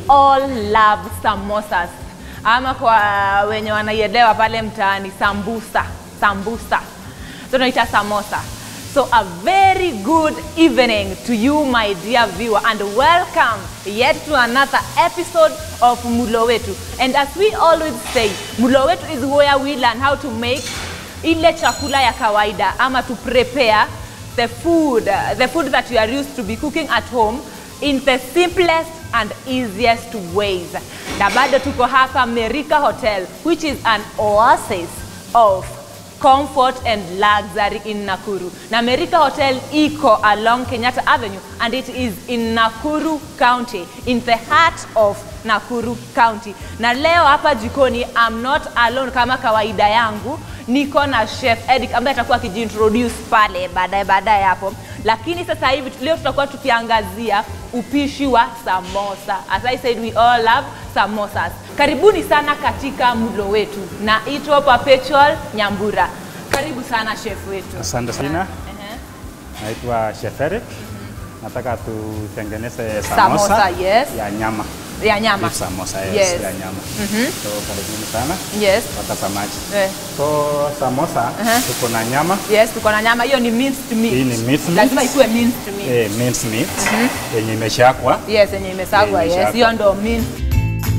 all love samosas ama kwa wenye wanaielewa pale mtaani sambusa sambusa so tunaita samosa so a very good evening to you my dear viewer and welcome yet to another episode of mulo wetu and as we always say mulo wetu is where we learn how to make ile chakula ya kawaida ama to prepare the food uh, the food that you are used to be cooking at home in the simplest and easiest ways na bado tuko hapa merika hotel which is an oasis of comfort and luxury in nakuru na merika hotel iko along kenyatta avenue and it is in nakuru county in the heart of nakuru county na leo hapa jikoni I'm not alone kama kawaida yangu niko na chef Eric ambaye atakuwa akijiintroduce pale baadaye baadaye hapo lakini sasa hivi leo tutakuwa tukiangazia upishi wa samosa as I said we all love samosas karibuni sana katika mlo wetu naitwa Perpetual Nyambura karibu sana chef wetu Asante sana. Ehe. Naitwa Chef Eric. Nataka tutengeneze Samosa, samosa yes. ya nyama. ya nyama Beef samosa yes, Yes. ya nyama. So karibuni sana yes watazamaji. eh. So samosa Aha. tuko na nyama yes tuko na nyama hiyo ni minced meat Hii ni minced meat. lazima ikuwe minced meat eh, minced meat yenye imeshakwa. yes yenye imesagwa Yenye yes imeshakwa. hiyo ndo minced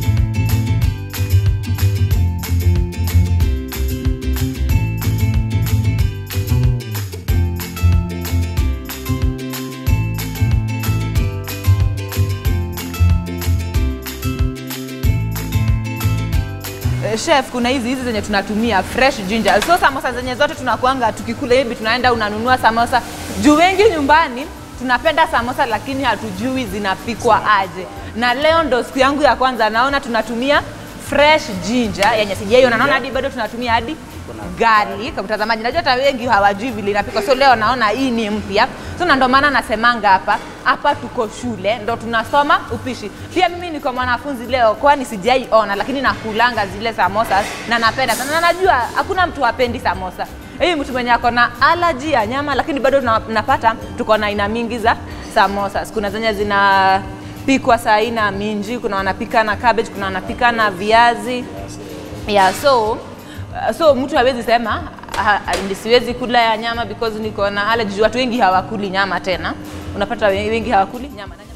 Eh, chef kuna hizi hizi zenye tunatumia fresh ginger so samosa zenye zote tunakuanga tukikula hivi tunaenda unanunua samosa juu wengi nyumbani tunapenda samosa lakini hatujui zinapikwa aje na leo ndo siku yangu ya kwanza naona tunatumia fresh ginger yenye sijaiona naona hadi bado tunatumia hadi garlic mtazamaji najua hata wengi hawajui vile inapikwa so leo naona hii ni mpya so na ndo maana nasemanga hapa hapa tuko shule ndo tunasoma upishi pia mimi niko mwanafunzi leo kwani sijaiona lakini nakulanga zile samosa na napenda sana na najua hakuna mtu hapendi samosa hii mtu mwenye ako na alaji ya nyama lakini bado na- napata tuko na aina mingi za samosa kuna zenye zina pikwa saa aina minji kuna wanapika na cabbage kuna wanapika na viazi yeah so uh, so mtu hawezi sema ha, ha- siwezi kula ya nyama because niko na allergy Juu watu wengi hawakuli nyama tena unapata we- wengi hawakuli nyama na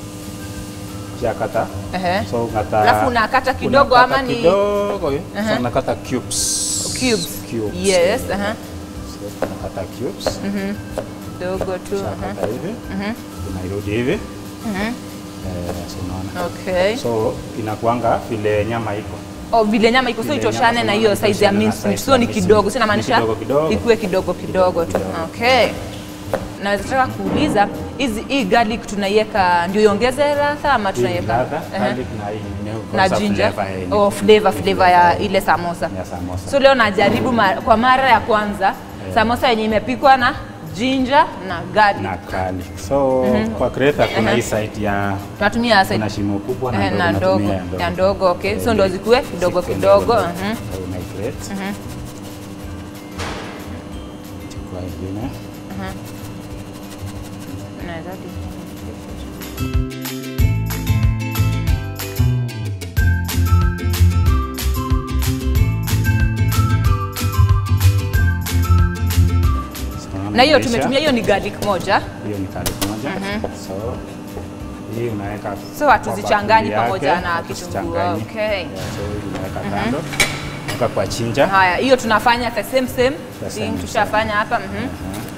nyama. Shakata. Ehe. So unakata Alafu unakata kidogo unakata ama ni- kidogo. eh. Aha. So unakata cubes. cubes Cubes. yes aha So unakata cubes. dogo tu aha Shakata hivi. Unairudi hivi. Eh, so unaona. okay so inakuanga vile nyama iko oh vile nyama iko so Vile itoshane nyama na hiyo itoshane size ya na minced meat size so ya ni minced kidogo meat. sina maanisha Ni kidogo kidogo. ikuwe kidogo kidogo tu Kidogo kidogo. okay naweza taka kuuliza hizi hii garlic tunaiweka ndio iongeze ladha ama Hii ni tunaiweka ladha, Ehe. garlic na hii ni na kwanza ginger flavor yenye- oh, flavor flavor ya ile samosa ya samosa. so leo najaribu ma, kwa mara ya kwanza samosa yenye imepikwa na ginger na garlic na garlic. So kwa creator kuna hii side ya tunatumia side kuna shimo kubwa eh, na na ndogo ndogo unatumia ya ndogo okay so ndo zikuwe kidogo Zikuwe kidogo ndogo. mhm. So una grate. Chukua ingine. Naweza hadi- So, na hiyo unaisha. tumetumia hiyo ni garlic moja hiyo ni garlic moja. So hii unaweka So kwa hatuzichanganyi bakuli pamoja yake, na hatuzichangani. kitunguu, okay. Yeah, so hii unaweka kando. Weka kwa chinja. haya hiyo tunafanya the same same The thing same, tushafanya hapa mhm.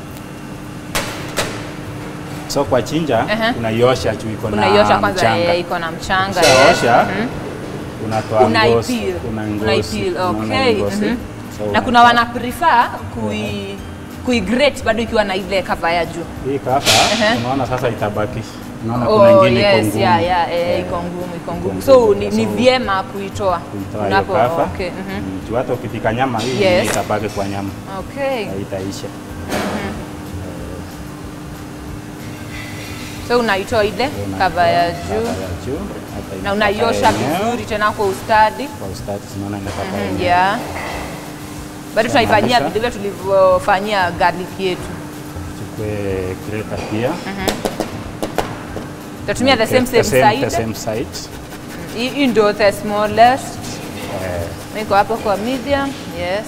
So kwa chinja Ehe. unaiosha juu iko na unaiosha kwanza mchanga. eh, iko na mchanga Ukishaosha, yes. Mhm. unatoa ngozi, unaipil una ngozi, unaipil unaona okay ngozi. mhm. So na unatoa- kuna wana prefer kui kuigrate bado ikiwa na ile cover ya juu hii kafa Ehe. unaona sasa itabaki. Unaona kuna Oh, ingine iko yes, ngumu. yeah, yeah, eh, Yeah. iko ngumu iko ngumu Iko so ngumu, ni, ni so- vyema kuitoa Kuitoa hiyo kafa. okay, mhm. Mm, juu hata ukipika nyama hii Yes. itabaki kwa nyama. okay. Haitaisha. so unaitoa ile Unatoa cover ya cover juu ya juu, hata hii na unaiosha cover yenyewe, vizuri tena kwa ustadi Kwa ustadi tunaona inapata Mhm, yenyewe. yeah. bado tunaifanyia Tunamaanisha- vile vile tulivyofanyia garlic yetu Chukue greta pia. tutatumia the same The same the side same side. Hii hii ndio the smallest. Eh, Niko hapo kwa medium. Yes.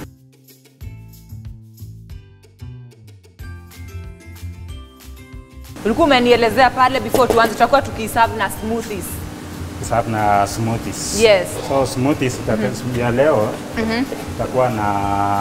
Ulikuwa umenielezea pale before tuanze tutakuwa tukiserve na smoothies. serve na smoothies. Yes. So smoothies mm ya leo itakuwa na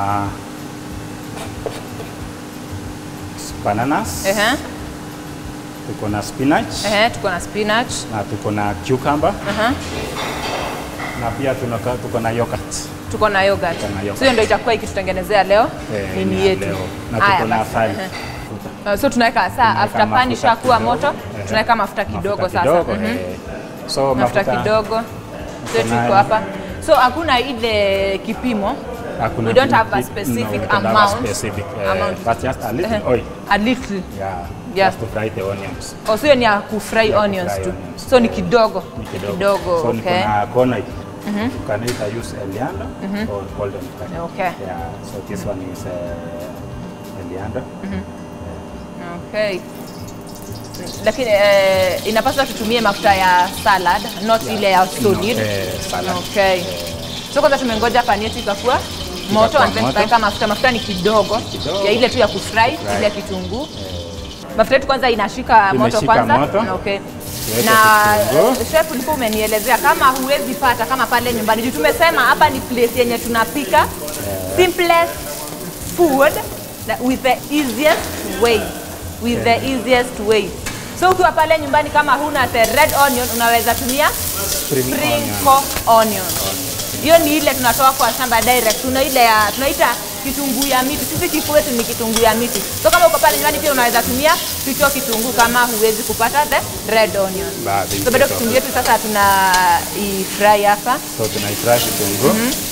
bananas, Ehe. tuko na spinach Ehe, tuko na spinach. na tuko na cucumber Aha. na pia tunaka- tuko na yogurt. Tuko na yogurt. Tuko na yogurt. So hiyo ndio itakuwa ikitutengenezea leo Eh, nini ni ya yetu. leo. Na Haya tuko na basi. asali. Ehe. Uh, So tunaweka saa Tunaweka after pan mafuta ishakuwa kidogo. moto, Ehe. tunaweka mafuta kidogo Mafuta sasa. kidogo, Mhm. eh. So Mafuta kidogo. So Tuko tuko nayo. hapa. So hakuna ile kipimo. Hakuna We don't have a kipi- specific no, we don't have a amount. specific, eh, Amount. but just a little Ehe. oil. A little. Yeah, Yeah. just to fry the onions. Oh, so hiyo ni ya kufry Ya onions kufry tu. onions. So ni kidogo. Ni kidogo. Kidogo, so niko okay. na kona hii. You can either use Elianda or golden curry. Okay. Yeah, so this one is uh, Elianda. Okay. Lakini eh, inapaswa tutumie mafuta ya salad, not ile ya solid. No, eh, salad. Okay. So kwanza tumengoja pani yetu ikakuwa moto Ikakuwa and then moto. tukaweka mafuta. Mafuta ni kidogo, Kidogo. ya ile tu ya kufry, Kufry. ile kitunguu. Mafuta yetu kwanza inashika moto Imeshika kwanza. moto. Okay. Tuweke Na kitunguu. eh, chef ulikuwa umenielezea kama huwezi pata kama pale nyumbani. Juu tumesema hapa ni place yenye tunapika simplest food that with the easiest way with the easiest way so ukiwa pale nyumbani kama huna the red onion unaweza tumia Spring sprinkle onion hiyo ni ile tunatoa kwa shamba direct tuna ile ya tunaita kitunguu ya miti sisi kifu wetu ni kitunguu ya miti so kama uko pale nyumbani pia unaweza tumia hicho kitunguu kama huwezi kupata the red onion Baadhi so bado kidogo. kitunguu yetu sasa tuna ifry hapa So tunaifry kitunguu.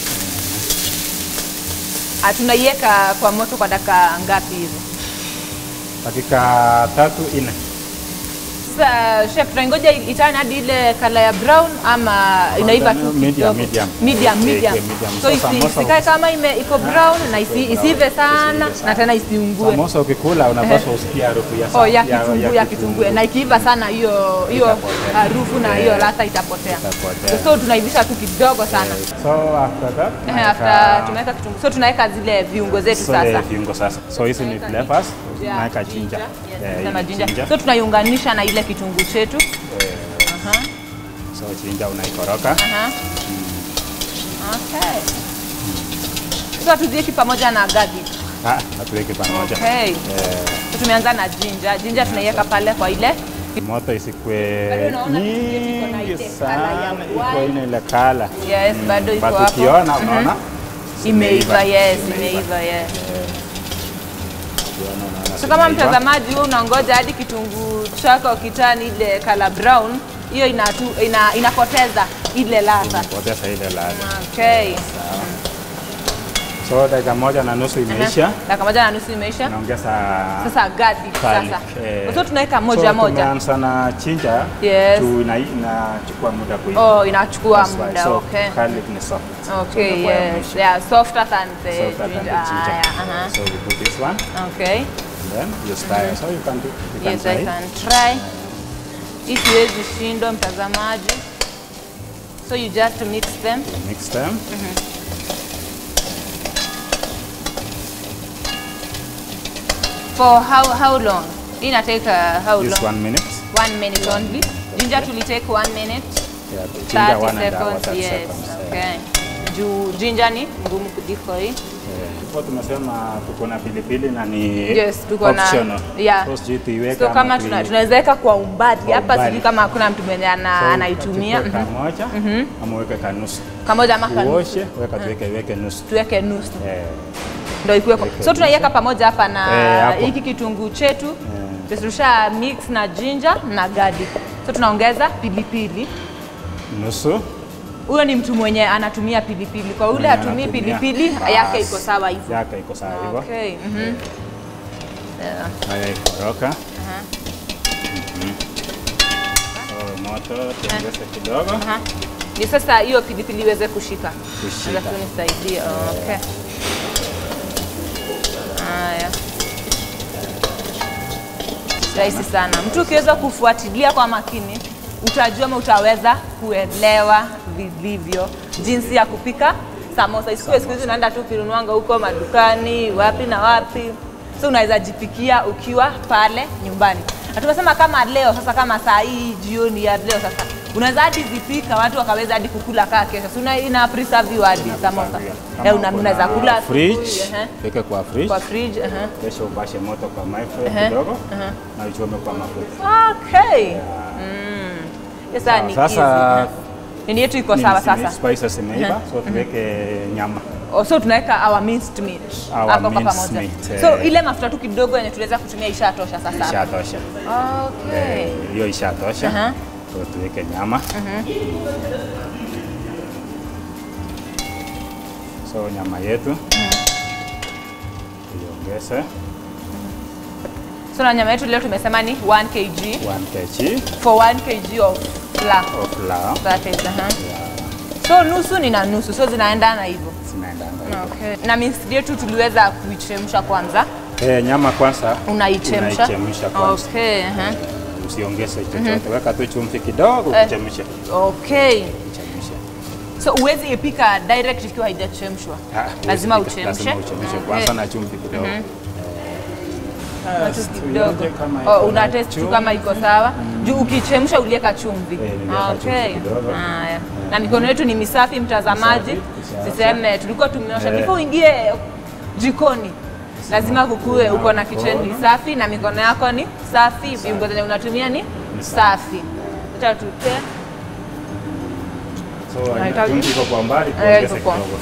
Ah, tunaiweka kwa moto kwa dakika ngapi hivi Dakika tatu nne. Sasa chef, tunaingoja itane hadi ile kala ya brown ama inaiva tu Medium, kidogo? medium. medium, Okay, medium. okay, medium. So So isi- samosa- isikae kama ime iko brown na isi, brown. isiive sana Isiive sana. na tena isiungue. Samosa ukikula unapaswa usikie harufu ya Oh, ya sa- kitunguu ya kitunguu na ikiiva sana hiyo hiyo Itapotea. harufu na Eh, hiyo ladha itapotea. itapotea. So tunaivisha tu kidogo sana. So after that, Eh, tunaweka- After tumeweka kitunguu. So tunaweka zile viungo zetu so sasa. the viungo sasa. So hizi ni flavors. Yeah, Tunaweka ginger. Yes, Eh, tunasema hii ginger. ginger. So tunaiunganisha na ile kitunguu chetu. Eh, Aha. So ginger unaikoroga. Aha. Okay. So hatuziweki pamoja na garlic. Ah, hatuweki pamoja. Okay. Eh, So tumeanza na ginger. Ginger tunaiweka pale kwa ile moto isikwe Bado unaona iko na nyingi ile colour ya sana, iko white. ina ile kala. yes, bado iko But hapo. ukiona unaona Imeiva, yes, Imeiva. imeiva, yes. ukiona unaona So kama zimeiva. mtazamaji wewe unangoja hadi kitunguu chako kitani ile color brown, hiyo inatu, ina, inapoteza ile ladha. Poteza ile ladha. Okay. So dakika moja na nusu imeisha. Dakika moja na nusu imeisha. Naongeza Sasa garlic garlic, sasa. eh. So tunaweka moja so, moja. Tumeanza na ginger. Yes. Tu ina- inachukua muda kuiva. Oh, inachukua That's why. muda. So, Okay. garlic ni soft. Okay, So, inakuwa ya yes. mwisho. They are softer than the Softer than the ginger. ginger. Ah, yeah, uh-huh. So we put this one Okay. and then you stir. So you can do you can Yes, try. I can try. Hii siwezi shindwa mtazamaji. So you just mix them. Mix them. For how how long? Hii inateka how This long? one minute. One minute only. Ginger to take one minute. Yeah, the ginger 30 one and hour, seconds. 30 Yes. seconds. eh. Okay. Juu ginger ni ngumu kuliko hii. Kwa tumesema tuko na pilipili na ni Yes, tuko na optional. yeah. So sijui tuiweke So ama kama tui- tuna- tunaweza weka kwa umbali Kwa hapa, umbali. sijui kama hakuna mtu mwenye ana- So, anaitumia tuweke Mhm. kamoja ama uweke kanusu. kamoja ama kanusu. Uoshe, weka tuweke weke nusu. tuweke nusu Eh, ndio ikuweko. Weke So tunaiweka pamoja hapa na Eh, hapo. hiki kitunguu chetu tusha mix na ginger na garlic. So tunaongeza pilipili. nusu. Huyo ni mtu mwenye anatumia pilipili, kwa ule Mwenye hatumii anatumia. pilipili Bas. yake iko sawa hivyo. Yake iko sawa hivyo. Okay. mhm. Yeah. Haya ikoroka. Mhm. So moto tuongeze kidogo. Aha. Ni sasa hiyo pilipili iweze kushika. Kushika. Alafu nisaidie. Okay. Haya. Rahisi sana. Mtu ukiweza kufuatilia kwa makini utajua ama utaweza kuelewa vilivyo jinsi ya kupika samosa. Isikuwe siku hizi unaenda tu ukinunuanga huko madukani wapi na wapi, so unaweza jipikia ukiwa pale nyumbani. Na tumesema kama leo sasa, kama saa hii jioni ya leo sasa, unaweza hadi zipika watu wakaweza hadi kukula kaa kesho, si una- ina preserve hadi samosa Kama Eh, una- uko unaweza na kula fridge, asubuhi, ehe, weke kwa fridge. kwa fridge ehe. Kesho upashe moto kwa microwave Ehe, kidogo ehe. na uchome kwa mafuta. Okay. Mm. Yes, sasa ni Sasa easy. Nini yetu iko sawa Nini, sasa. Spices imeiva, so tuweke nyama. Oh, so tunaweka our minced meat Our hapo kwa minced pamoja. meat, So eh. ile mafuta tu kidogo yenye tunaweza kutumia ishatosha sasa. Ishatosha. Okay. Eh, Hiyo ishatosha. Aha. So tuweke nyama. So nyama yetu tuiongeze So na nyama yetu leo tumesema ni 1 kg 1 kg for 1 kg of flour. of flour. That is, aha. So nusu ni na nusu, so zinaendana hivyo. Zinaendanga hivyo. Okay. Na minced yetu tuliweza kuichemsha kwanza. Eh, nyama kwanza Unaichemsha. unaichemsha kwanza. Okay, aha. Usiongeze chochote, weka tu chumvi kidogo Eh. uchemshe. Okay. Uchemshe. So uwezi ipika direct ikiwa haijachemshwa. Ah, Lazima usipike, uchemshe. Lazima uchemshe Okay. kwanza na chumvi kidogo. Kitu Yes, kidogo. tuionje kama Oh, iko una na test tu chumvi. kama iko sawa. Juu ukichemsha ulieka chumvi. Eh, niliweka chumvi kidogo. Haya. Na mikono yetu ni misafi mtazamaji. Misafi, Siseme tulikuwa tumeosha Eh. before uingie jikoni. Lazima kukue uko na kitchen safi na mikono yako ni safi, viungo zenye unatumia ni safi. Acha tupe. So, Unahitaji- chumvi iko kwa mbali, Eh, tuongeze iko kwa- kidogo.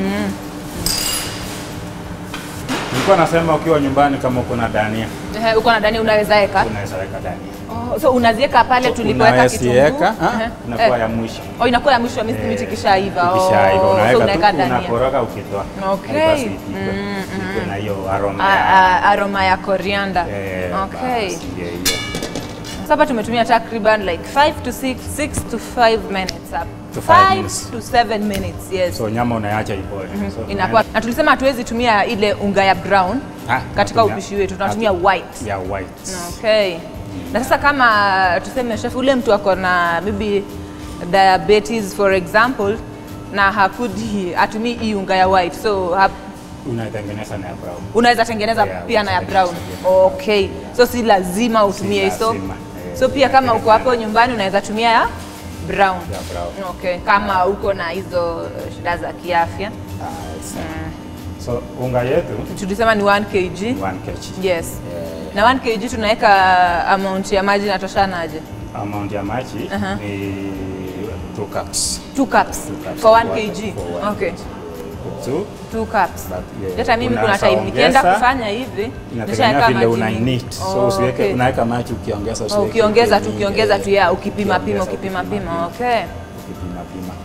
Nilikuwa nasema ukiwa nyumbani kama uko na dania, Eh, uko na dani unaweza weka. unaweza weka dania. Oh, so unaziweka pale tulipoweka kitunguu. Unaweza Ehe. inakuwa Eh. ya mwisho. Oh, inakuwa ya mwisho miski miti kishaiva. Oh, Ikishaiva so unaweka unaweka tu, dania. unakoroga ukitoa. Okay. Na basi ipikwe. Ipikwe na hiyo aroma A- ya a- aroma ya coriander. eh, Okay. basi, ndio hiyo. Sasa hapa tumetumia takriban like 5 to 6, 6 to 5 minutes up. To five 5 minutes. to 7 minutes, yes. So nyama unaacha ipoe. So, Inakuwa na tulisema hatuwezi tumia ile unga ya brown Ah, katika tunatumia- upishi wetu, tunatumia hatu- white. ya white. Okay. Na sasa kama tuseme chef ule mtu ako na maybe diabetes for example na hakudi atumii hii unga ya white so hap, Unaitengeneza na ya brown. unaweza tengeneza Yeah, pia na ya unaweza brown. tengeneza Okay. So si lazima utumie hizo. lazima, eh, So pia kama uko hapo nyumbani unaweza tumia ya brown. Ya brown. Okay. Kama uko na hizo eh, shida za kiafya. Ah, sawa. So unga yetu Tulisema ni 1 kg. 1 kg. Yes. Na 1 kg tunaweka amount ya maji natoshanaje? Amount ya maji Aha. ni 2 cups. 2 cups cups for 1 for one- kg. for one Okay. Two, 2 cups. But, yeah, Hata mimi kuna unaweza time nikienda ongeza, kufanya hivi inategemea nishaweka vile maji una mingi. need. So Oh, usiweke okay. unaweka maji ukiongeza Oh, usiweke ukiongeza tu mingi, ukiongeza tu eh, ya ukipima pima ukiongeza, ukipima ukipima pima. Okay. ukipima pima.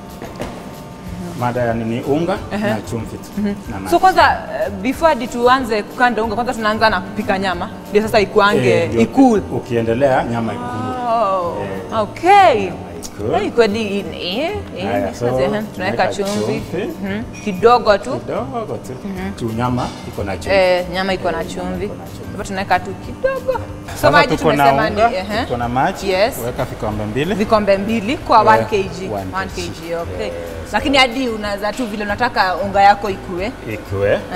Mada ya nini unga na chumvi tu na maji. So kwanza eh, before hadi tuanze kukanda unga kwanza tunaanza na kupika nyama ndio sasa ikuange Eh, ndio ikul. Ukiendelea nyama ikulu. Oh, okay. Ikulu. Hey, kweli ni eh, eh, Haya, so, eh, tunaweka tunaweka chumvi chumvi. Mhm. kidogo tu. Kidogo tu. Tu nyama iko na chumvi. Eh, nyama iko na chumvi. iko na chumvi. Hapa tunaweka tu kidogo. So Sasa maji tuko na tumesema ni unga, ehe. tuko na maji, Yes. weka vikombe mbili. vikombe mbili kwa 1 Yeah, kg. one 1 kg. kg, okay. Lakini hadi unaweza tu vile unataka unga yako ikue ikiwe eh,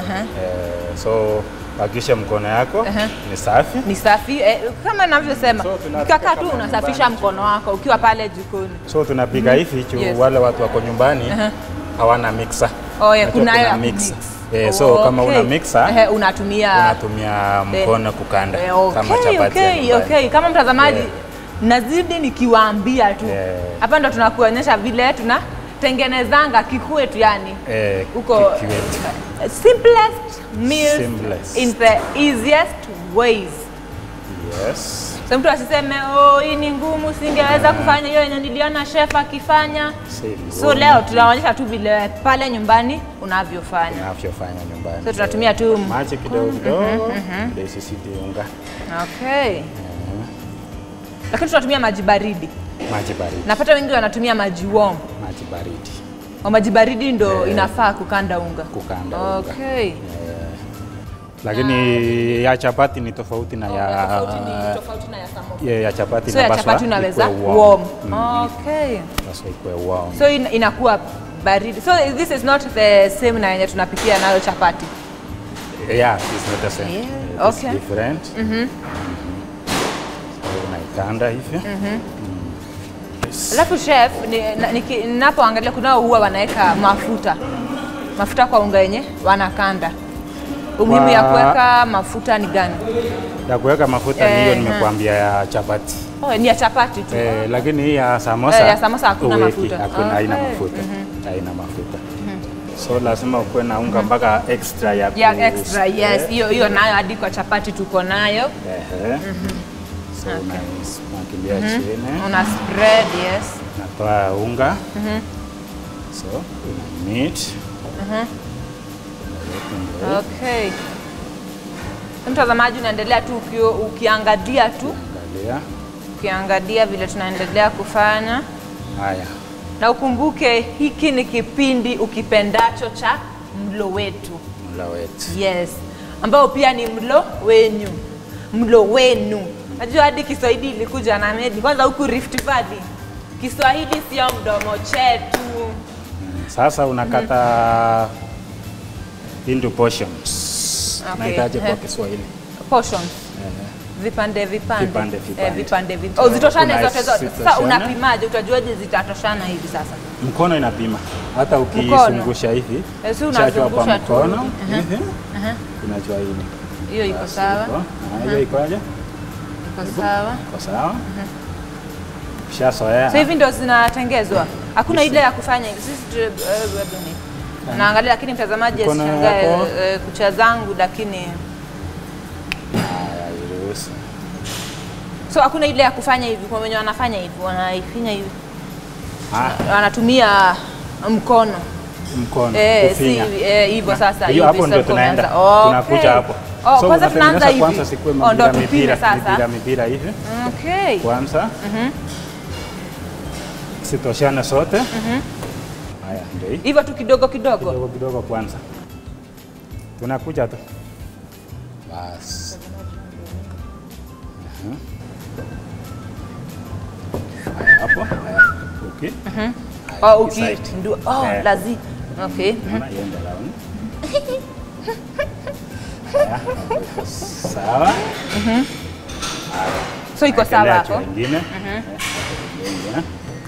so hakikisha mkono yako ni safi ni safi eh, kama navyosema So, tunapika ukikaa tu kama unasafisha nyumbani. mkono wako ukiwa pale jikoni. so tunapika hivi juu Yes. wale watu wako nyumbani hawana mixer Oh, yeah, Unajua kuna kuna ya mixer. kumix. Eh, so kama Okay. una mixer Ehe, unatumia unatumia mkono kukanda Eh, kama okay, chapati ya okay, nyumbani. okay. Kama mtazamaji Yeah. nazidi nikiwaambia tu Yeah. hapa ndo tunakuonyesha vile tunatengenezanga kikwetu yani Eh, huko kikiwetu. simplest meals Simplest. in the easiest ways. Yes. So mtu asiseme oh, hii ni ngumu, singeweza kufanya hiyo yenye niliona chef akifanya. Si So leo tunaonyesha tu vile pale nyumbani unavyofanya. unavyofanya nyumbani. So tunatumia tu maji kidogo kidogo ndio isizidi unga. okay. Lakini tunatumia maji baridi. Maji baridi. Napata wengi wanatumia maji warm. Maji baridi. Wa maji baridi ndo Eh. inafaa kukanda unga. Kukanda unga. Okay. lakini ya chapati ni tofauti na ya tofauti na ya samosa. ya, ya chapati So ya inapaswa chapati unaweza ikuwe warm. Mm, Okay. inapaswa ikuwe warm. So in, inakuwa baridi. So this is not the same na yenye tunapikia nayo chapati. Yeah, it's not the same. Yeah, It's okay. different. Mhm. So unaikanda hivi. Yes. Alafu chef, ni- na- niki- ninapoangalia kunao huwa wanaweka mafuta mafuta kwa unga yenye wanakanda. Umuhimu ya Kwa- kuweka mafuta ni gani? Ya kuweka mafuta ni hiyo Eh, nimekuambia ya chapati. Oh, ni ya chapati tu. Eh, lakini hii ya samosa Eh, ya samosa hakuna huweki, mafuta. Hakuna, haina Okay. mafuta. Haina mafuta. So lazima ukuwe na unga mpaka extra ya Ya ku- extra, yes. eh, Hiyo hiyo nayo hadi kwa chapati tuko nayo. ehe. So unaismakilia chini. Una spread, yes. natoa unga so una meat Okay. Mtazamaji unaendelea tu uki, ukiangalia tu angalia ukiangalia vile tunaendelea kufanya, haya na ukumbuke hiki ni kipindi ukipendacho cha mlo wetu, mla wetu yes, ambao pia ni mlo wenyu, mlo wenu. Najua hadi Kiswahili ilikuja na medi kwanza huku Rift Valley, Kiswahili sio mdomo chetu. sasa unakata into portions Okay. nahitaji kwa Eh. Kiswahili Portions. Ehe. vipande vipande Vipande, vipande. Eh, vipande vipande. Oh, zitoshane Kuna zote zote. Sasa zitoshane. unapimaje? Utajuaje zitatoshana hivi sasa? mkono inapima hata Mkono. ukizungusha hivi Eh, si chachwa kwa unazungusha tu. mkono Aha. hivi unajua hivi Hiyo iko Basi sawa, iko. Ah, hiyo ikoje iko sawa. iko sawa ushazoea So hivi ndio zinatengezwa, hakuna ile ya kufanya hivi. Sisi tu- eh, bado ni- naangalia, lakini mtazamaji Mkono asishangae yako. eh, kucha zangu, lakini haya iruhusu so hakuna ile ya kufanya hivi. Kwa wenye wanafanya hivi, wanaifinya hivi, Ah, wanatumia mkono mkono Eh, si kufinya. hivi, eh, hivyo sasa hiyo hivi hapo ndio sasa tunaenda unaanza. Okay. tunakuja hapo Oh, kwanza tunaanza unatengeneza hivi. kwanza sikuwe Oh, ndo mipira tupime mipira sasa. mipira mipira hivi Okay. kwanza sitoshane sote haya ndio hii Hivyo tu kidogo kidogo. kidogo kidogo kwanza tunakuja tu basi Aha. Haya, hapo haya okay Haya, Oh, hii uki side. ndio oh, Eh. lazi. Okay. Unaona, iende round. Haya, iko sawa So iko sawa Endelea hapo. tu wengine Eh, wengine.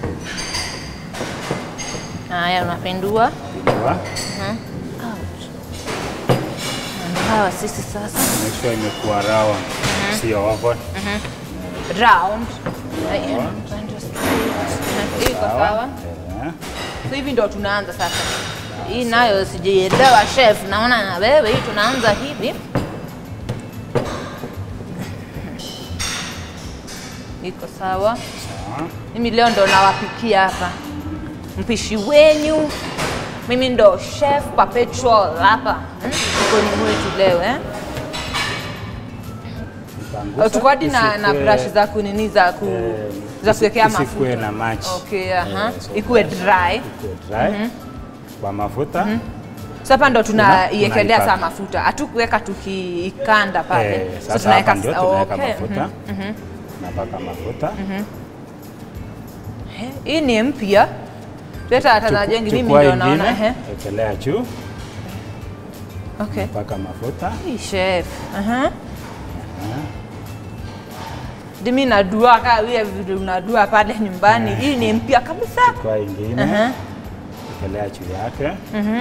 Haya, unapindua. Pindua. Ouch. Na Hawa sisi sasa Make sure imekuwa round sio oval round. Haya, upande straight. Hii iko sawa. Eh. So hivi ndio tunaanza sasa. Hii nayo sijielewa chef, naona na wewe hii tunaanza hivi. Iko sawa. Sawa. Mimi leo ndo nawapikia hapa, mpishi wenyu. Mimi ndo chef perpetual hapa hmm? Jikoni mwetu leo eh? Utaangusha, Tuko hadi na, na isikue- brush za kunini za ku, eh, za isi- kuwekea isikue mafuta. na maji Okay, aha. Eh, so Ikuwe dry. ikuwe dry kwa mafuta So hapa ndo tunaiekelea tunaipaka. saa mafuta, hatukuweka tukiikanda pale. Eh, so sasa tunaweka hapa ndio sa- tunaweka okay, mafuta mhm. napaka mafuta Eh, Hii ni mpya. Tueta watazamaji wengi, mimi chukua ndio naona. ingine ehe. ekelea juu Okay. paka mafuta Hii chef. Aha. Dimi nadua kaa vile vile unadua pale nyumbani. Hii ni mpya kabisa. chukua ingine Aha. ekelea juu yake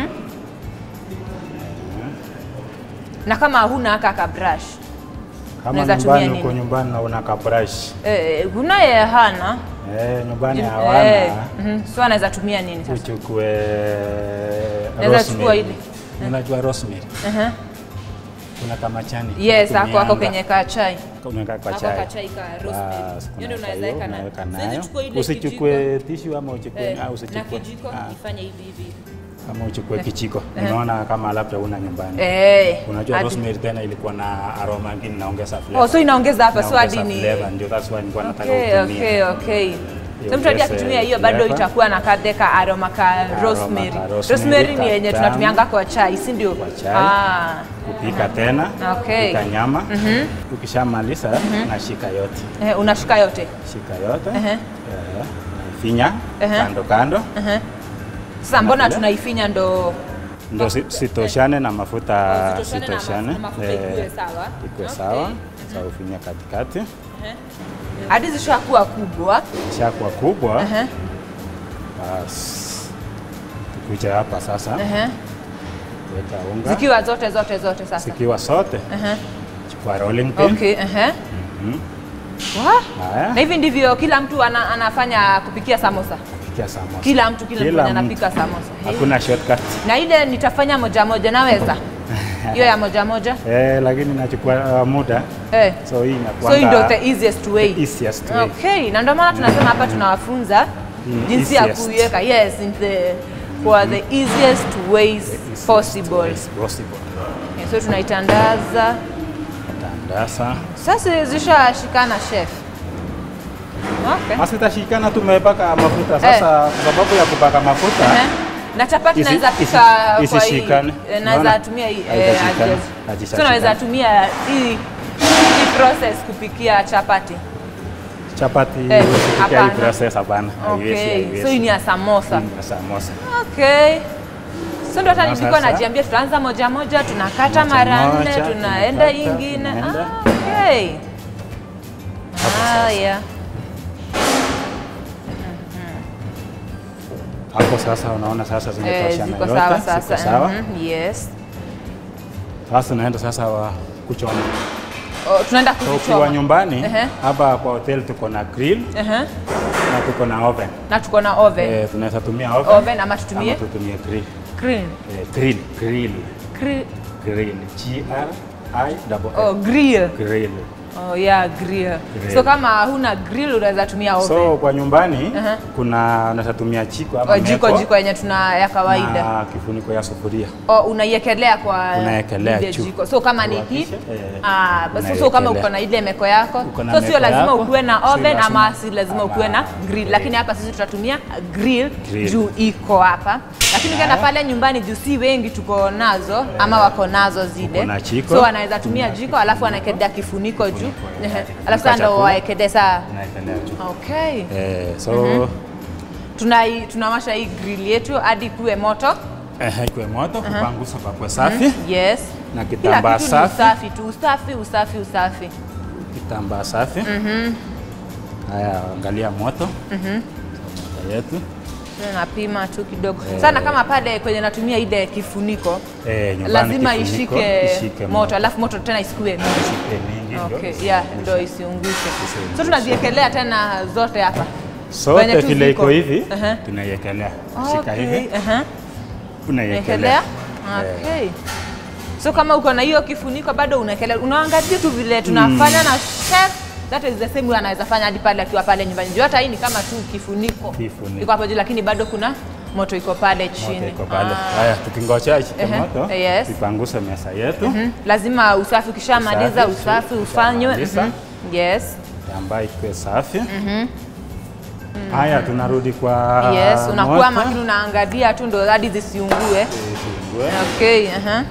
Na kama huna haka ka brush. kama Unaweza nyumbani tumia uko nini? nyumbani na una kabrush Eh, kuna yeye hana. eh, nyumbani Eh, hawana mhm. So anaweza tumia nini sasa? uchukue Naweza chukua rosemary. ile. Unajua rosemary? Aha. Kuna kama chani. Yes, ako ako Unatumianga. kwenye ka chai. Unaweka kwa Ako chai. ka chai ka rosemary. Bas, Hiyo ndio unaweka unaweza hiyo, weka nayo. unaweka Siwezi nayo. chukua ile Usichukue tissue ama uchukue Eh, ah, na usichukue. kijiko ah, ifanye hivi hivi. hivi. Kama uchukue kichiko. Unaona kama labda una nyumbani. Eh. Unajua hadi- rosemary tena ilikuwa na aroma nyingine inaongeza flavor. Oh, so inaongeza hapa so hadi Inaongeza ni flavor, ndio that's why nilikuwa nataka Okay, utumie. okay, okay. So mtu hadi iongeze akitumia hiyo bado flavor. itakuwa na kadeka aroma ka Aroma rosemary. ka rosemary, Rosemary ni yenye tamu. tunatumianga kwa chai, si ndio? Kwa chai. Ah. kupika tena Okay. kupika nyama ukishamaliza nashika yote Eh, unashika yote. shika yote Ehe. eh, finya Ehe. kando kando Sasa mbona vile? tunaifinya ndo ndo si- sitoshane na mafuta Oh, zitoshane na sitoshane mafuta, mafuta eh, ikuwe sawa. ikuwe Okay. sawa sa ufinya katikati hadi zishakuwa kubwa. shakuwa kubwa Ehe, basi tukuja hapa sasa ehe. weka unga Zikiwa zote zote zote sasa. zikiwa sote Ehe. chukua rolling pin Okay, ehe. Wah, haya Na hivi ndivyo kila mtu ana, anafanya kupikia samosa. pikia samosa Kila mtu kila, Kila mtu mtu. anapika samosa. Hey. hakuna shortcut Na ile nitafanya moja moja, naweza hiyo ya moja moja eh, lakini nachukua uh, muda eh. so hii So hii ndio inakuanga the easiest way. the easiest way. Okay, na ndio maana tunasema hapa tunawafunza Mm, jinsi ya easiest. kuiweka. Yes, in the for the easiest ways Easiest possible. ways possible. Okay, so tunaitandaza. Tandasa. Sasa zishashikana chef. Okay. Basi tashikana tumepaka mafuta sasa, kwa sababu ya kupaka mafuta Ehe. Na chapati Isi- naweza isi- pika kwa hii. isishikane. eh, Naweza Unaona? tumia hii. eh, Haitashikana. haja- Haitashikana. So naweza tumia hii hii process kupikia chapati. chapati Eh, usipikia hii hapana. process hapana. Haiwezi, Okay. haiwezi. So hii ni ya samosa. Mm, ya samosa. Okay. So ndo hata Na nilikuwa sasa? najiambia tutaanza moja moja, tunakata Moja mara nne, moja, tunaenda tunakata, ingine. tunaenda. Ah, okay. Haya. Hapo sasa unaona sasa Eh, zimetoshana ziko yote, sawa ziko sasa. sawa. Mhm, Yes. Sasa naenda sasa wa kuchoma. Oh, tunaenda So ukiwa kuzichoma. nyumbani Ehe. hapa kwa hotel tuko na grill Ehe. na tuko na oven. Na tuko na oven. Eh, tunaweza tumia oven, Oven ama tutumie ama tutumie grill. grill. Eh, grill, grill, Grill. grill. G R I double Oh, L. grill. Grill. Oh, yeah, grill. Grill. So kama huna grill unaweza tumia oven. So kwa nyumbani Aha. kuna unaweza tumia jiko ama oh, jiko meko jiko yenye tuna ya kawaida. na kifuniko ya sufuria. Oh, unaiekelea kwa Unaekelea ile juu. jiko. So kama ni hii Uhakishe, eh, ah, basi so kama unaiekelea. uko na ile meko yako, Uko na so sio meko lazima yako, ukuwe na si oven lazima- ama si lazima ukuwe na ama grill, grill. lakini hapa sisi tutatumia grill, Grill. juu iko hapa. Lakini ukienda Haya. pale nyumbani juu si wengi tuko nazo ama wako nazo zile, Uko na jiko. so wanaweza tumia jiko alafu wanaekelea kifuniko juu, Kifuniko, Ehe. yeah. alafu sasa ndo Chakula. waekelee saa. Unaekelea juu. Okay, Eh, so tunai tunawasha hii grill yetu hadi kuwe moto. eh, ikuwe moto kupangusa pakwe safi Yes. na Kila kitambaa kitu ni safi, usafi tu, usafi, usafi, usafi. kitambaa safi. Haya, angalia moto moto yetu Napima tu kidogo sana, kama pale kwenye natumia ile kifuniko eh, nyumbani lazima kifuniko, ishike, ishike moto, alafu moto tena isikue mingi. ishike mingi ndio Okay, isiungushe. yeah, ndo isiungushe. Isiungushe. So tunaziekelea tena zote hapa Sote Kwenye tu vile ziko. iko hivi Aha. tunaiekelea, shika Okay, hivi aha. unaiekelea. Unaekelea? Okay. So kama uko na hiyo kifuniko bado unaekelea, unaangalia tu vile tunafanya na chef. That is the same way anaweza fanya hadi pale akiwa pale nyumbani. Juu hata hii ni kama tu kifuniko. Kifuniko. Iko hapo juu lakini bado kuna moto iko pale chini. Moto iko pale. Ah. Haya, tukingojea ishike Ehe, moto, yes. tupanguse meza yetu Mhm. Lazima usafi ukishamaliza Usafi, usafi ufanywe. ukishamaliza. Mhm. Yes. ambayo ikuwe safi. Haya, tunarudi kwa Yes, unakuwa moto. makini unaangalia tu ndo hadi zisiungue. Isiungue. Okay, aha.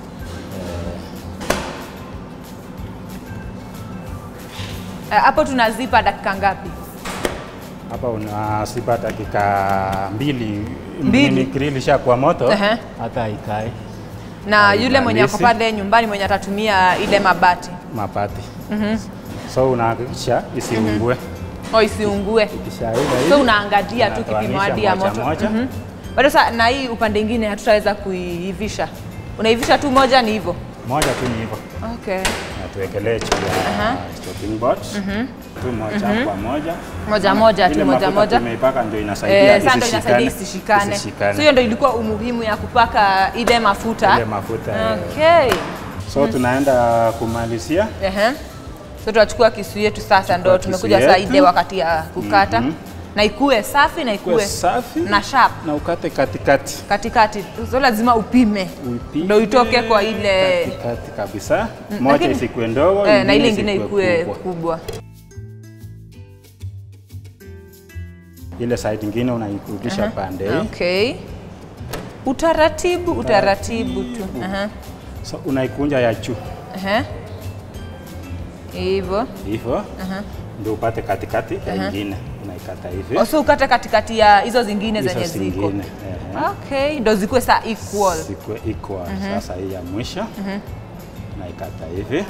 Eh, Hapo tunazipa dakika ngapi? Hapa unasipa dakika mbili, Mbili. Nini grill ishakuwa moto Ehe. hata ikae Na yule mwenye ako Haimalizi. pale nyumbani mwenye atatumia ile mabati mapati. So unahakikisha isiungue. o isiungue, Ikishaiva hivi so unaangalia tu kipimo unatoanisha hadi ya moja moto. moja. Mhm. Bado sa na hii upande ingine hatutaweza kuiivisha, unaivisha tu moja, ni hivyo. moja tu ni hivyo, Okay. na tuwekelee juu ya chopping board tu moja kwa moja. Moja moja tu, Ile moja mafuta moja. tumeipaka ndio inasaidia Eh, sasa ndo inasaidia isishikane. isishikane. So hiyo ndo ilikuwa umuhimu ya kupaka ile mafuta. Ile mafuta. eh. Okay. So tunaenda kumalizia Ehe. So tunachukua kisu yetu sasa, ndo Chukua tumekuja kisu saa yetu. ile wakati ya kukata na ikue safi na kuwe ikue safi na sharp na ukate katikati. katikati, so lazima upime Uipige ndo itoke kwa ile katikati kabisa, moja lakini- isikuwe ndogo, eh, na ile ingine isikuwe ikue kubwa. kubwa. ile side ingine unaikurudisha pande hii Okay. Utaratibu, utaratibu tu. Aha. so unaikunja ya juu Aha. Hivyo. hivyo ndio upate katikati ya ingine unaikata hivi Also ukate katikati ya hizo zingine hizo zenye ziko. zingine ehe. Okay, ndo zikuwe saa equal. Zikuwe equal. Sasa hii ya mwisho naikata hivi.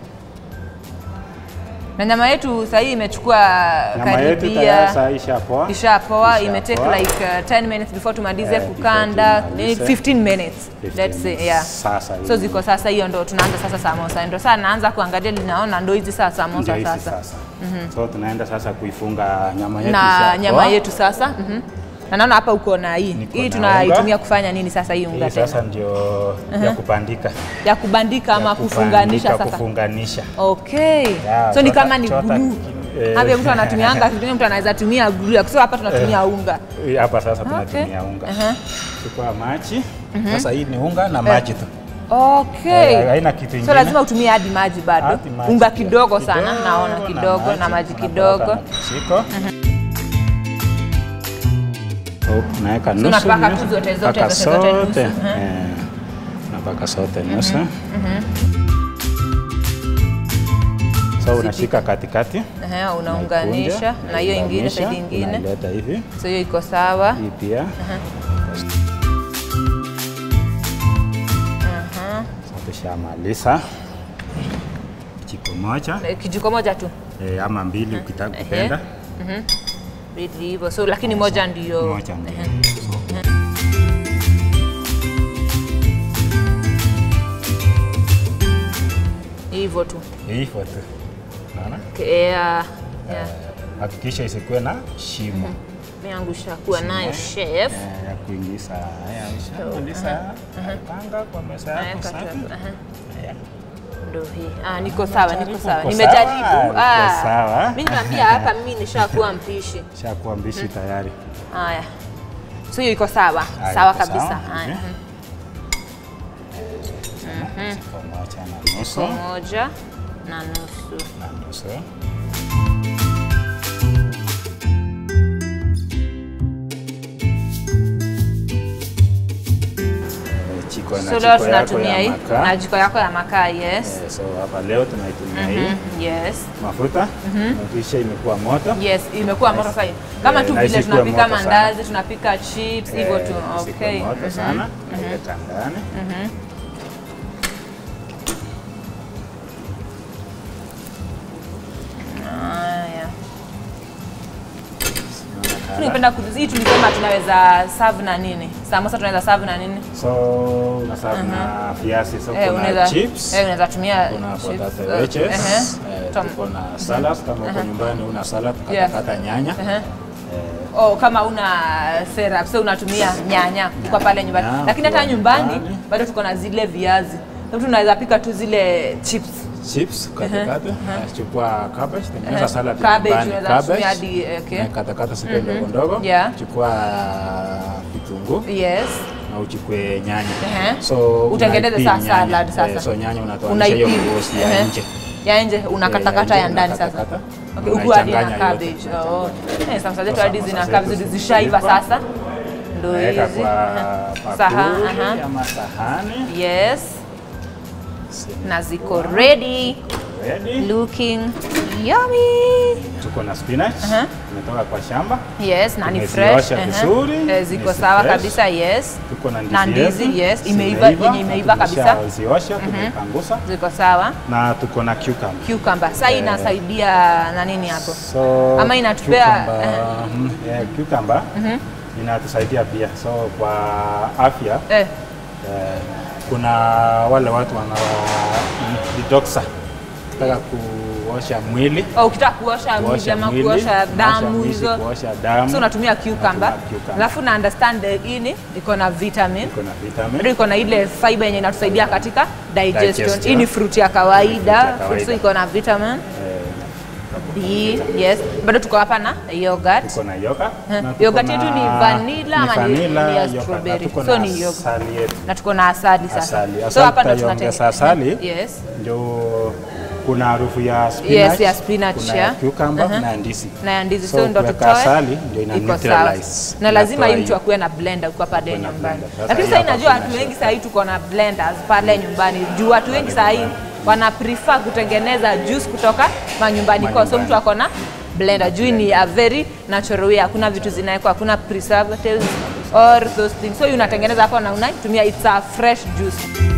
Na nyama yetu sasa hii imechukua Nyama yetu tayari karibia saa ishapoa. ishapoa, Ishapoa. imetake like uh, 10 minutes before tumalize Eh, before kukanda, tumalize. 15 minutes 15 let's say, yeah. Sasa So hii ziko sasa, hiyo ndo tunaanza sasa samosa, ndo sasa naanza kuangalia, linaona ndo hizi sasa ndio samosa hizi sasa sasa. So tunaenda sasa kuifunga nyama yetu na ishapoa. nyama yetu sasa. mhm. Na naona hapa uko na hii Niko hii na tunaitumia unga. kufanya nini sasa hii unga Hii sasa tena ndio ya kubandika. ya kubandika ama Ya kufunganisha kubandika, sasa? kufunganisha. Okay. Ya, so ni chota- kama ni chota- glue. eh. Hapa mtu anatumianga kitu mtu anaweza tumia glue. So hapa tunatumia unga. Hii Hapa sasa Okay. tunatumia unga. Aha. Chukua maji. Sasa hii ni unga na maji tu. Okay. Eh, haina kitu So ingine. lazima utumie hadi maji bado. Hadi maji Unga pia. kidogo sana naona kidogo na maji unakoroga kidogo. na kijiko. So, unaweka nusu. unapaka nusu, tu zote, zote, unapaka zote, zote nusu. sote. Mhm. Eh, Unapaka sote nusu. So unashika katikati. Ehe, unaunganisha unaikunja, na hiyo ingine unaiunganisha, side ingine. Unaileta hivi. So hiyo iko sawa. Hii pia. Aha. So, tushamaliza. Kijiko moja Eh, Kijiko moja tu. eh, ama mbili ukitaka kupenda. Mbili hivyo. So lakini moja ndio. Moja ndio. Hivyo tu. Hivyo tu. Unaona? Okay, yeah. Yeah. Hakikisha isikuwe na shimo. Yangu shakuwa nayo chef. Eh, ya kuingiza haya ushamaliza panga kwa meza yako Naweka tu safi. hapo, aha. Haya. Ndo hii. Ah, niko sawa, niko Uko sawa. sawa, Nimejaribu. uko Ah. sawa. Mimi nimeambia hapa mimi nishakuwa mpishi. Shakuwa mbishi tayari. Haya. So hiyo iko sawa. Haya, Sawa iko kabisa. sawa, Haya. mhm. Kijiko moja na nusu. Kijiko moja na nusu. Na nusu. Eh, Jiko na So leo jiko yako tunatumia ya hii makaa. na jiko yako ya makaa, yes. Eh, So hapa leo tunaitumia hii Yes. mafuta. Hakikisha imekuwa moto. Yes, imekuwa moto sasa. Kama Eh, tu na vile isikuwe tunapika moto sana. mandazi, tunapika chips, hivyo tu. Eh, isikuwe Okay. moto sana. Naileta ndani. Haya. Tunapenda kuzi hii tulisema tunaweza serve na nini? Samosa tunaweza serve na nini? So unaserve na viazi, so Eh, kuna unaweza chips, eh, unaweza tumia kuna chips, potato eh, wedges, ehe. eh, Tom- tuko na salad kama uko nyumbani una salad Yeah. katakata nyanya. Ehe. Oh, kama una syrup so unatumia nyanya kwa pale nyumbani, Nyanya, lakini hata kwa nyumbani nyumbani. bado tuko na zile viazi, mtu unaweza pika tu zile chips Chips katakata, eh, chukua cabbage, tengeneza Ehe. salad Cabbage, nyumbani, unaweza cabbage, kutumia hadi, eh, okay. eh, katakata sipe ndogo ndogo, Yeah. chukua vitunguu yes na uchukue nyanya. Ehe. So utengeneze unaipin sasa nyanya. salad sasa. Eh, so nyanya unatoanisha hiyo Unaipin. ngozi ya Ehe. nje. ya nje unakatakata Eh, ya ndani sasa. unakatakata, Okay, huku hadi na unaichanganya yote, cabbage. Oh. unaichanganya. Eh, sasa zetu Sasa hadi samosa zina zetu cabbage zishaiva zimeiva. sasa. Ndio Naweka hizi. kwa Aha. Saha, bakuli aha. ama sahani. Yes. Na ziko ready Ready. looking yummy. Tuko na spinach Aha. imetoka kwa shamba. Yes, na ni Tumeziosha fresh. aha. vizuri, Eh, ziko ni sawa fresh. kabisa, yes. Tuko na Na ndizi yetu. ndizi, yes, imeiva, yenye imeiva kabisa. Ziosha tumepangusa Ziko sawa. na tuko na cucumber. Cucumber. Sasa inasaidia na nini hapo? So, Ama inatupea- cucumber, eh. mm, eh, cucumber inatusaidia pia. So kwa afya Eh, eh, kuna wale watu wana detoxa taka kuosha mwili oh, ukitaka kuosha mwili kuosha ama mwili, kuosha damu mwili, hizo. kuosha damu So unatumia cucumber. Unatumia cucumber. Alafu na understand the ini iko na vitamin. iko na vitamin Bado iko na ile fiber yenye inatusaidia katika digestion. Digestion. Hii ni fruit ya kawaida, Fruit ya kawaida. so iko na vitamin eh, D, yes. Bado tuko hapa na yogurt. tuko na yogurt Eh, na tuko yogurt na- yetu ni vanilla ama ni- vanilla ni ya yogurt, na strawberry? tuko So na ni yogurt. asali yetu Na tuko na asali sasa. Asali. So Asali hapa ndo tutaiongeza tunatenge- asali. Yes. ndio kuna harufu ya spinach, ya spinach, kuna yeah. ya cucumber Aha. na ya ndizi. na ya ndizi So, so, ndo kuweka tutoe asali ndio ina iko sawa. neutralize. na lazima Inatoa hii mtu hiyo. akuwe na blender ukiwa pale Akuwe na nyumbani blender. Sasa lakini hii sasa hapa inajua kuna watu wengi chef. sahii tuko na blenders pale nyumbani juu watu wengi sahii wana prefer kutengeneza juice kutoka manyumbani kwao so Manyumbani. mtu ako na blender juu ni a very natural way hakuna vitu zinawekwa hakuna preservatives or those things so unatengeneza hapo na unaitumia it's a fresh juice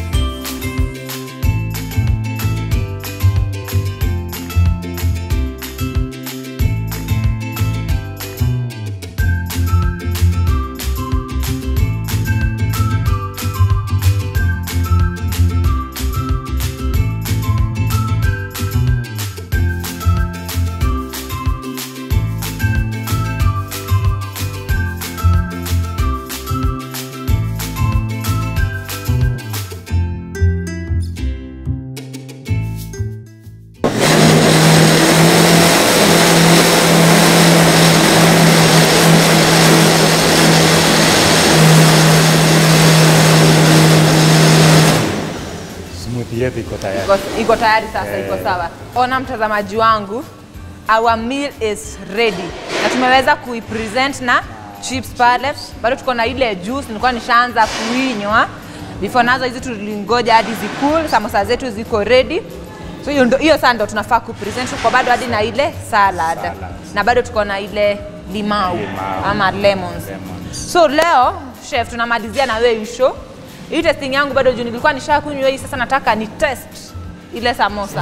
Smoothie yetu iko tayari. iko, iko tayari sasa, iko sawa. Ona mtazamaji wangu, our meal is ready na tumeweza kuipresent na chips pale, bado tuko na ile juice nilikuwa nishaanza kuinywa before nazo hizi tulingoja hadi zikul, samosa zetu ziko ready. So hiyo ndo- hiyo sasa ndo tunafaa kupresent, tuko bado hadi na ile salad, Salad. na bado tuko na ile limau, Limau. ama lemons. Lemons. So leo chef, tunamalizia na wewe show. Hii testing yangu bado juu nilikuwa nishakunywa hii, sasa nataka ni test ile samosa.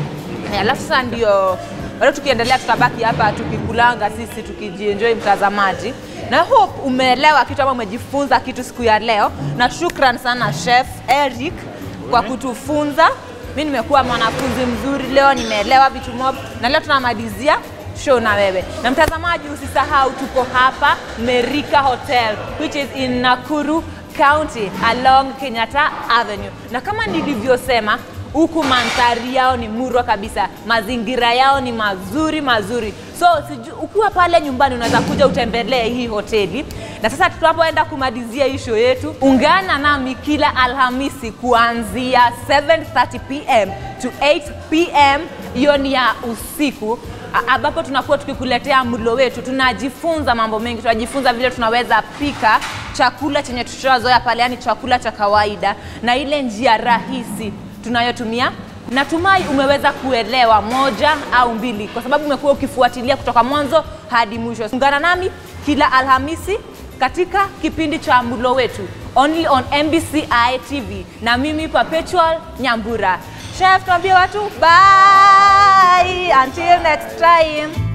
Eh, Alafu sasa ndio bado tukiendelea, tutabaki hapa tukikulanga sisi tukijienjoy, mtazamaji, na hope umeelewa kitu ama umejifunza kitu siku ya leo, na shukran sana chef Eric kwa kutufunza. Mi nimekuwa mwanafunzi mzuri leo, nimeelewa vitu mob, na leo tunamalizia show na wewe na mtazamaji, usisahau tuko hapa Merika Hotel which is in Nakuru County along Kenyatta Avenue, na kama nilivyosema huku mandhari yao ni murwa kabisa, mazingira yao ni mazuri mazuri. So siju, ukiwa pale nyumbani unaweza kuja utembelee hii hoteli. Na sasa tunapoenda kumalizia hii show yetu, ungana nami kila Alhamisi kuanzia 7:30 pm to 8 pm, hiyo ni ya usiku a- ambapo tunakuwa tukikuletea mlo wetu, tunajifunza mambo mengi, tunajifunza vile tunaweza pika chakula chenye tushazoea pale, yani chakula cha kawaida, na ile njia rahisi tunayotumia. Natumai umeweza kuelewa moja au mbili, kwa sababu umekuwa ukifuatilia kutoka mwanzo hadi mwisho. Ungana nami kila Alhamisi katika kipindi cha mlo wetu only on MBCI TV na mimi Perpetual Nyambura. Chef, tuambie watu bye until next time.